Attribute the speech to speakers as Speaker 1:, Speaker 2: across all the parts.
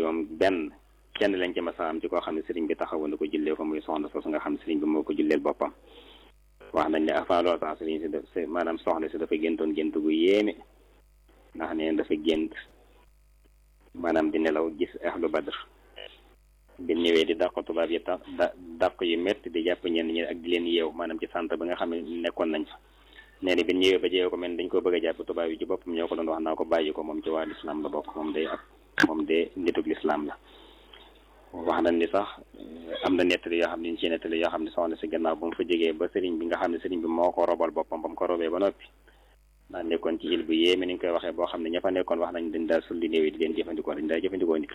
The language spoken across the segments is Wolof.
Speaker 1: juróom benn kenn lañ ci masa am ci koo xam ne sëriñ bi taxawu na ko jullee ko muy soxna soosu nga xam ne sëriñ bi moo ko julleel boppam wax nañ ne avant loolu sax sëriñ si def maanaam soxna si dafa géntoon gént gu yéeme ndax neen dafa gént maanaam di nelaw gis ahlu badr bi ñëwee di dàq tubaab yi tax da dàq yu métti di jàpp ñenn ñi ak di leen yeew maanaam ci centre ba nga xam ne nekkoon nañ fa nee na bi ñëwee ba jeew ko mel dañ ko bëgg a jàpp tubaab yi ci boppam ñoo ko doon wax naa ko bàyyi ko moom ci waa lislaam la bokk moom day ak moom de nitug lislaam la wax nañ ni sax am na nettali yoo xam ne ñu ci nettali yoo xam ne soxna si gannaaw ba mu fa jógee ba sëriñ bi nga xam ne sëriñ bi moo ko robal boppam ba mu ko robee ba noppi ndax nekkoon ci il bu yéeme ni ñu koy waxee boo xam ne ña fa nekkoon wax nañ dañ daal sulli néew yi di leen jëfandikoo dañ daal jëfandikoo nit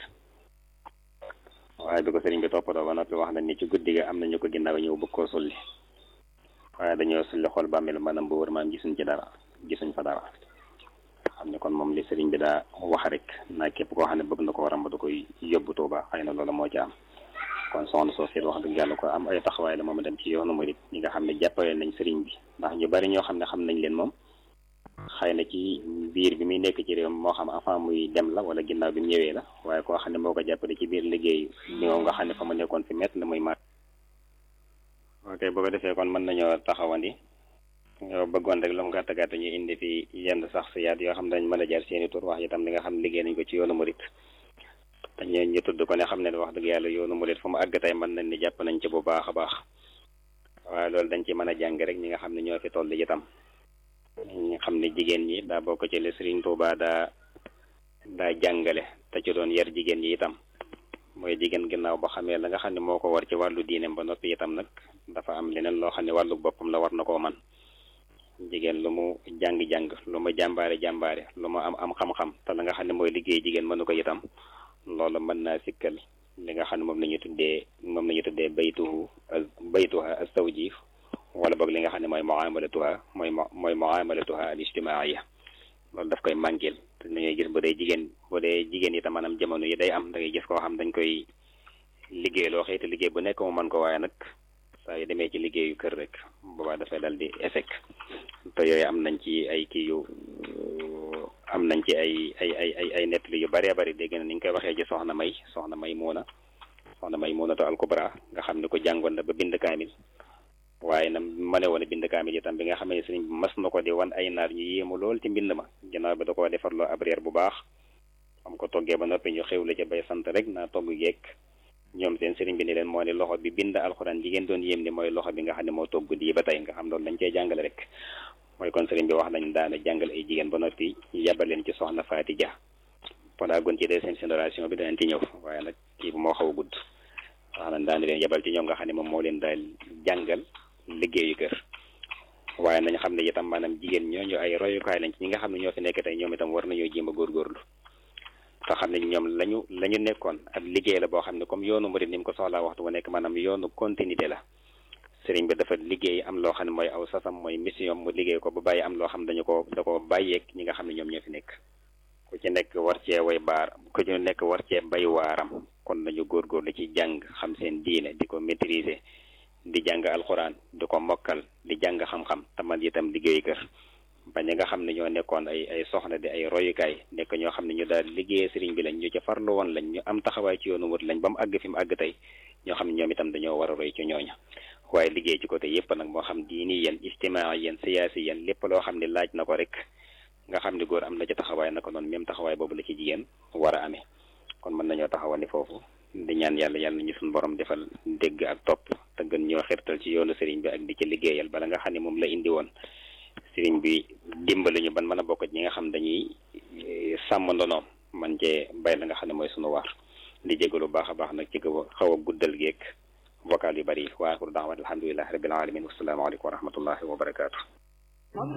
Speaker 1: waaye bi ko sëriñ bi toppatoo ba noppi wax nañ ni ci guddi ga am na ñu ko ginnaaw ñëw bëgg koo sulli waaye dañoo sulli xool bàmmeel maanaam bu wër maam gisuñ ci dara gisuñ fa dara xam ne kon moom li sëriñ bi daa wax rek naa képp koo xam ne bëgg na ko waram ba da koy yóbbu Tuuba xëy na loolu moo ci am kon soxna soo seet wax dëgg yàlla ko am ay taxawaay la moom dem ci yoonu murit ñi nga xam ne jàppale nañ sëriñ bi ndax ñu bari ñoo xam ne xam nañ leen moom xëy na ci biir bi muy nekk ci réew moo xam avant muy dem la wala ginnaaw bi mu ñëwee la waaye koo xam ne moo ko jàppale ci biir liggéey bi moom nga xam ne fa mu nekkoon fi mett na muy mat ok boo ko defee kon mën nañoo taxawandi yow bëggoon rek lu mu gàtt gàtt ñu indi fi yenn sax si yaat yoo xam ne dañ mën a jar seeni tur wax itam li nga xam liggéey nañ ko ci yoonu murit te ñu ñu tudd ko ne xam ne wax dëgg yàlla yoonu murit fu mu àgg tey mën nañ ni jàpp nañ ci bu baax a baax waaye loolu dañ ci mën a jàng rek ñi nga xam ne ñoo fi toll itam ñi xam ne jigéen ñi daa bokk ci le Sëriñ Tuubaa daa daa jàngale te ci doon yar jigéen ñi itam mooy jigéen ginnaaw boo xamee la nga xam ne moo ko war ci wàllu diineem ba noppi itam nag dafa am leneen loo xam ne wàllu boppam la war na koo man jigéen lu mu jàng-jàng lu mu jàmbaare jàmbaare lu mu am am xam-xam te la nga xam ne mooy liggéey jigéen mënu ko itam loolu mën naa sikkal li nga xam ne moom la ñu tuddee moom la ñu tuddee baytuhu baytuha as-zawji wala boog li nga xam ne mooy muamalatuha mooy mooy muamalatuha al ijtimaaiya loolu daf koy mànkil te dañuy gis bu dee jigéen bu dee jigéen itam maanaam jamono yi day am da ngay gis koo xam dañ koy liggéey loo xëy te liggéey bu nekk mu mën ko waaye nag saa yu demee ci liggéeyu kër rek boobaa dafay dal di échec te yooyu am nañ ci ay kii yu am nañ ci ay ay ay ay ay nettali yu bëree bëri dégg na ni ñu koy waxee ci soxna may soxna may muuna soxna may muuna to alkubra nga xam ne ko jàngoon na ba bind kaamil waaye nag ma ne woon a bind kaamil itam bi nga xam ne sëriñ bi mas na ko di wan ay naar ñu yéemu lool ci mbind ma ginnaaw bi da koo defarloo ab reer bu baax am ko toggee ba noppi ñu xewle ca bay sant rek naa togg geek ñoom seen sëriñ bi ni leen moo ne loxo bi bind alxuraan ji ngeen doon yéem ni mooy loxo bi nga xam ne moo togg di ba tey nga xam loolu lañ cey jàngale rek mooy kon sëriñ bi wax nañ daana jàngale ay jigéen ba noppi yabal leen ci soxna Faati Ja ponaa gon ci deuxième génération bi danañ ci ñëw waaye nag kii bu moo xaw a gudd wax nañ daana leen yabal ci ñoom nga xam ne moom moo leen daal jàngal liggéeyu kër waaye nañ xam ne itam maanaam jigéen ñooñu ay royukaay lañ ci ñi nga xam ne ñoo fi nekk tey ñoom itam war nañoo jéem a góorgóorlu te xam ne ñoom lañu la ñu nekkoon ab liggéey la boo xam ne comme yoonu murid ni mu ko soxlaa waxtu bu nekk maanaam yoonu continuité la sëriñ bi dafa liggéey am loo xam ne mooy aw sasam mooy mission mu liggéey ko ba bàyyi am loo xam ne dañu ko da ko bàyyeeg ñi nga xam ne ñoom ñoo fi nekk ku ci nekk war cee way baar ku ci nekk war cee bay waaram kon nañu góorgóorlu ci jàng xam seen diine di ko maîtriser di jàng alxuraan di ko mokkal di jàng xam-xam tamal itam liggéey kër ba ñi nga xam ne ñoo nekkoon ay ay soxna di ay royukaay nekk ñoo xam ne ñu daal liggéeyee sëriñ bi lañ ñu ci farlu woon lañ ñu am taxawaay ci yoonu wut lañ ba mu àgg fi mu àgg tey ñoo xam ne ñoom itam dañoo war a roy ci ñooña waaye liggéey ci côté yépp nag moo xam diini yéen ijtimaa yéen siyaasi yéen lépp loo xam ne laaj na ko rek nga xam ne góor am na ci taxawaay na ko noonu même taxawaay boobu la ci jigéen war a amee kon mën nañoo taxawandi foofu di ñaan yàlla yàlla ñu suñu borom defal dégg ak topp te gën ñoo xirtal ci yoonu sëriñ bi ak di ci liggéeyal bala nga xam ne moom la indi woon sëriñ bi dimbali ñu ban mën a bokk ñi nga xam dañuy sàmm ndonoom man cee bay la nga xam ne mooy sunu waar di jégalu baax a baax nag ci kaw xaw a guddal geek vocal yu bari wa axiru da'waana alhamdulillahi rabbil alamin wassalaamu aleykum wa rahmatullahi wa barakaatu